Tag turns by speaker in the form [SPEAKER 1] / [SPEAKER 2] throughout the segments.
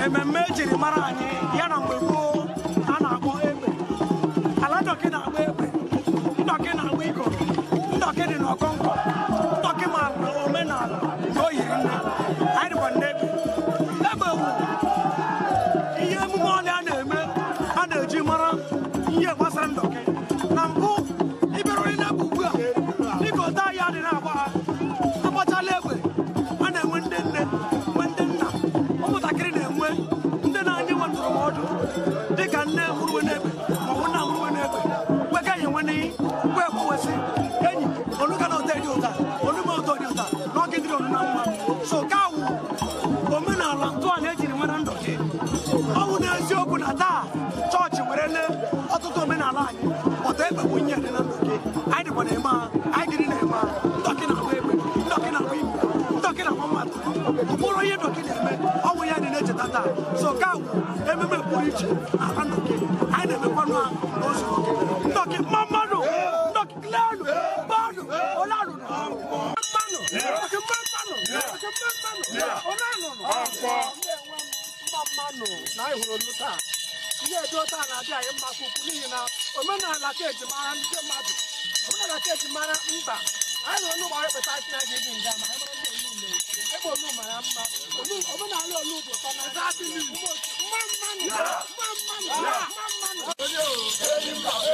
[SPEAKER 1] ememme ejiri mara anyị ya na mgbe gboo a na-akpọ egbe ala ndọkị na-agba egbe ndọkị na-agba ikoro ndọkị dị n'ọkọnkọ ndọkị ma omenala na o yiri nne anyị dịkwa ndị egbe egbe wu ihe emume ọlịa a na-eme a na-eji mara ihe gbasara ndọkị na mbụ ịbịarụrị n'egbe ugbu a dịka ote ahịa dị na-agba ha agbachala egbe a na-enwe ndị nne nwe ndị nna ụmụntakịrị na-enwe ndị na-anye nwe ndụrụmọdụ dịka nne mụrụwe n'egbe maọbụ nna mụrụwe n'egbe kweka enyi nwe n'iyi kwe ekwewesị enyi oluka na ụtọ dị ụta olume ụtọ dị ụta na ọ gịdịrị onu na mma so ka awụ omenala ntọala ejiri nwere ndụ gị ọ bụ n'eziokwu na taa chọọchị were lee ọtụtụ omenala anyị ọtọ egbe bụ nye dị na ndụ gị anyị dịkwa na-eme ha anyị dịrị na-eme ha ndọkị na-agba egbe ndọkị na-agba igwe ndọkị na-agba mmadụ ọ bụrụ ihe ndọkị na-eme ọ bụ ya dị na-echeta taa so ka awụ ememe pụrụ iche na ala ndọkị anyị na-emekwanụ ha n'ozu oke ndọkị mma mmadụ ndọkị lelu mmadụ ole alụrụ mmanụ ndọkị mma mmanụ ndọkị mma mmanụ ole alụrụ mma mmanụ na anyị hụrụ olu taa ihe edo taa na-adị anyị mma ka ukwu n'ihi na omenala ka eji mara ndị mmadụ omenala ka eji mara mba anyị nọ n'ụgbọ anyị kpeta isi na gị dị nga ma anyị mara ndị olu ule ebe olu mara mma Olu- omenala olu dị ụtọ na zaa dị n'ihu mma mmanụ mma mmanụ mma mmanụ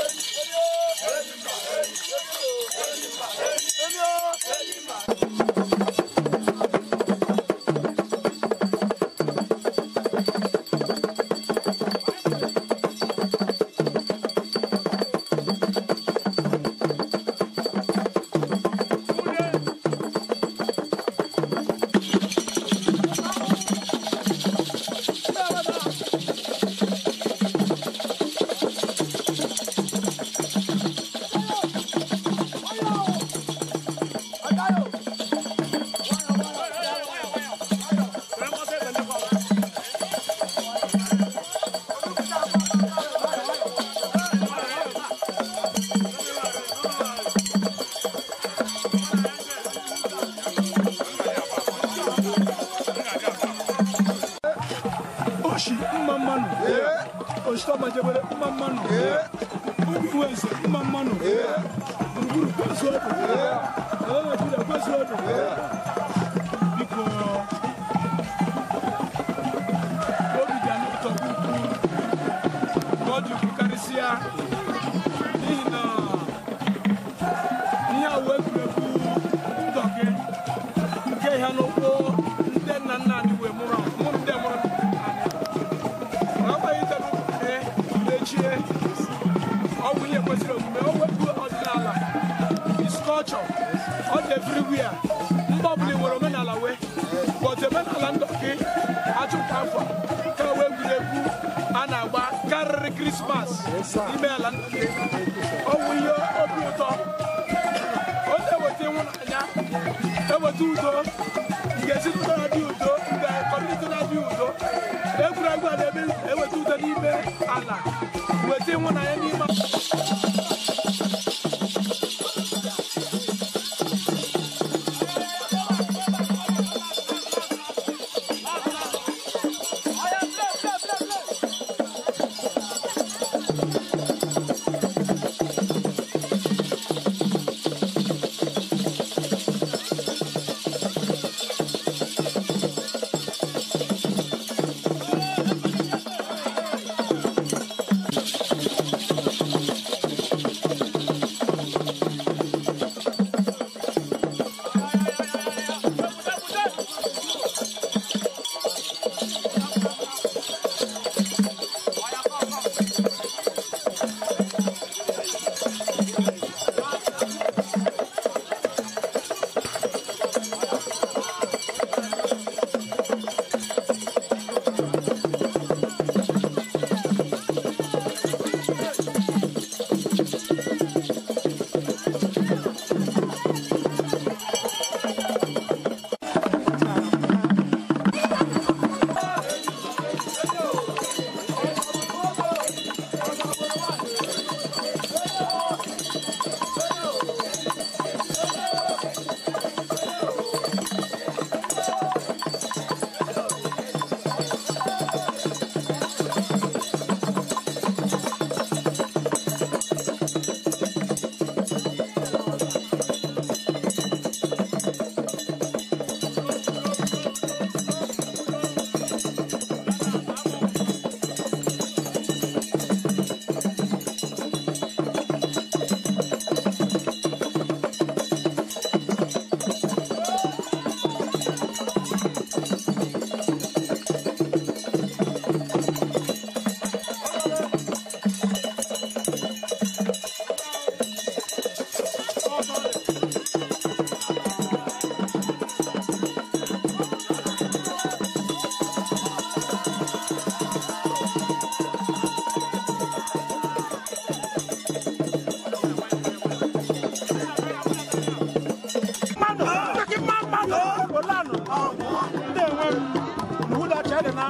[SPEAKER 2] oshi mma mmanụ oshitọmajebere mma mmanụ uwense mma mmanụ gburugburu kwezu ọdụ ala naijiria kwezu ọdụ biko obi dị anyị ụtọ nke ukwuu ka ọ dị ukwu karịsịa n'ihi na ihe a wee egwuregwu ndọgị nke ihe n'ụkwụ ndị nna nna anyị wee mụrụ mụ ndị mụrụ agbanyeghị mechie ọ bụ ihe kwesịrị omume o wepụ ọdịnala is culture ọ dị everywhere mba ọbụla nwere omenala wee but omenala ndọkị achụkwa afọ ka wee egwuregwu a na-agba karịrị krismas n'ime ala ndọkị ọ bụ ihe obi ụtọ ọ na-eweta ịhụnanya eweta udo nke ezinụlọ na-adị udo nke kọmuniti na-adị udo egwuregwu a na-eme eweta udo n'ime ala weta ịhụnanya n'ime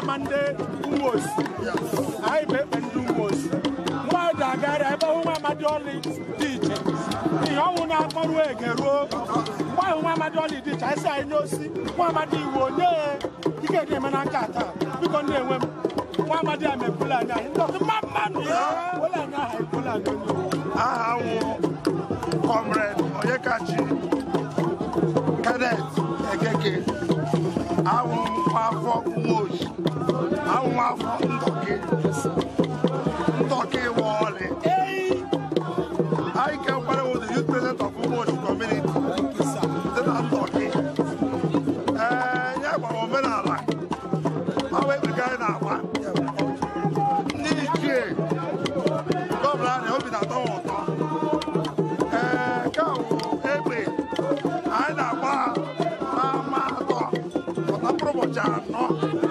[SPEAKER 2] ama ndị umosi anyị bụ ekpe ndị umosi nwa dagara ebe hụ nwa amadi ọlị dị iche ihe ọnwụ na-akpọrụ ege ruo mgbe ahụ nwa amadi ọlị dị iche anyị si anyị n'osi nwa amadi iwu onye ike ga-eme na nka taa biko ndị enwe m nwa amadi a mekwula anya anyị ndị ọzọ mma mmanụ wele anya aha ekwula anya onye
[SPEAKER 3] aha nwụ comrade onyekachi kenneth ekeke awụ afọ nwoji awụ afọ ndọkị ndọkị wọọlị anyị kekwara with the youth president of nwoji community dị na ndọkị ee ya gbara omenala awa ekpega anyị na-agba ndị ichie gọvanọ anyị obi na-atọ ha ụtọ ee nke a bụ egbe anyị na-agba n'ama atọ pụta mkpụrụ ụbọchị anọ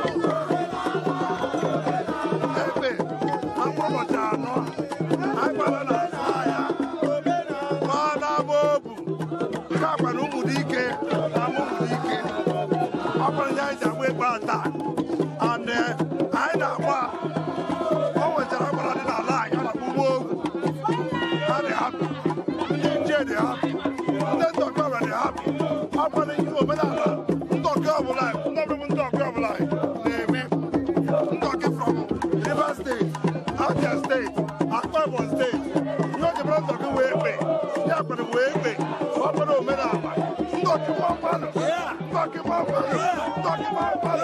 [SPEAKER 3] egbe na mkpụrụ ụbọchị anọ anyị gbara na azụ ahịa gbaa n'ama obu nke a kwara ụmụ dike na ama ụmụ dike ọ bụrụ ya anyị ji agba egbe ata and eh, anyị na-agba o nwechara agbara dị n'ala anyị a na-akpọ ugbo ogwu ha dị hapụ ndị nche dị hapụ ndị ntọkọ ọbụla dị hapụ akwado ihe omenala ntọkọ ọbụla ndị ọbụla ndị ọkọ ọbụla na-eme ntọkị from Rivers steeti Abia steeti Akwa Ibom steeti ihe o jebere ntọkị wee egbe ya kwere wee egbe ọkwado omenala ntọkị mma mmadụ ntọkị mma mmadụ ntọkị mma mmadụ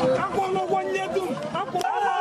[SPEAKER 1] akwụọla ụgwọ nye dum akwụọla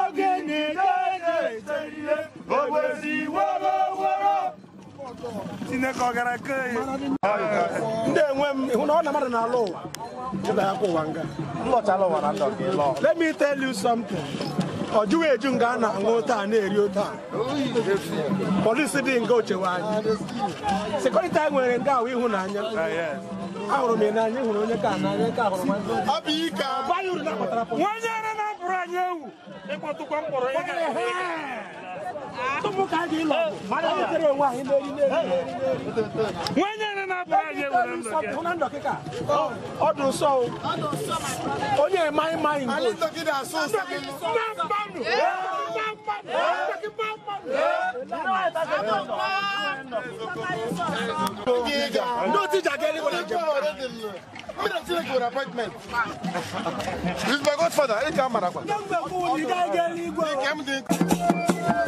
[SPEAKER 3] Chineke ọ gara ke ya
[SPEAKER 2] ndị enwe m ịhụ na ọ na mmadụ na-alụ ụwa ịba ya kwa ụwa nga
[SPEAKER 3] nlọchala ụwa na ndọ ka ịlọ
[SPEAKER 2] let me tell you something ọ jụghị eju nga a na-aṅụ taa na-eri taa polisi dị nga ochewe anyị sekuriti anyị nwere nga ahụ ịhụnanya ahụrụ m ya n'anya ịhụrụ onye ka n'anya nke ahụrụ m anya baghị uru na akpatara polisi
[SPEAKER 1] onye ere na-apụrụ anyị ewu ịkpọtụkwa mkpọrọ ị ga
[SPEAKER 2] tupu ka anyị ịlọ mmadụ butere onwe anyị n'eri n'eri n'eri n'eri
[SPEAKER 1] onye ere na-apụrụ anyị ewu na ndụ gị
[SPEAKER 2] hụ na ndọkịta ọ dị nsọ o. onye emaghị maghị nke ndị otu iji aga eluigwe na njem
[SPEAKER 3] This is my godfather, ị ga amara kwa.
[SPEAKER 2] mgbe kwụ ị gaghị aga eluigwe o.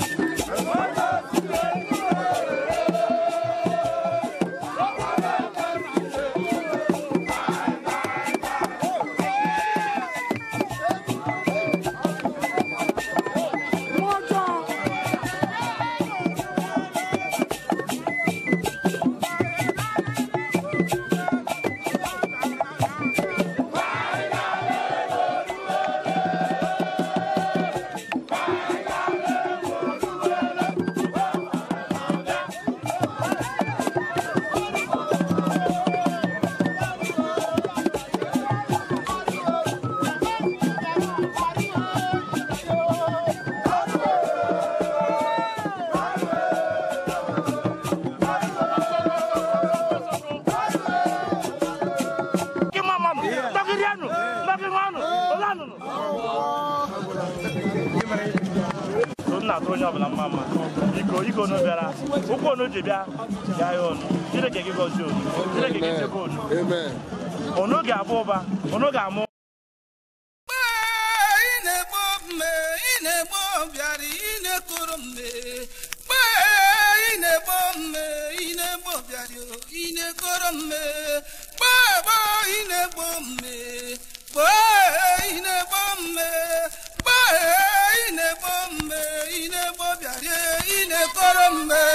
[SPEAKER 1] Gị ma mmanụ, dọkịrị anụ, dọkịrị anụ, ole anụnụ. So nna atụ onye ọbụla mma mma iko iko onu bịara ụkwụ onu ji bịa bịa ya ọnụ chineke gị gọzie onu chineke gị chebe onu onu ga-abụ ụba onu ga-amụ
[SPEAKER 4] ị na-egbo mme ị na-egbo bịara ị na-ekoro mme mgbe ị na-egbo mme ị na-egbo bịara ị na-ekoro mme gbagbo ị na-egbo mme gbe ị na-egbo mme gbe ị na-egbo mme ị na-egbo bịara ị na-ekoro mme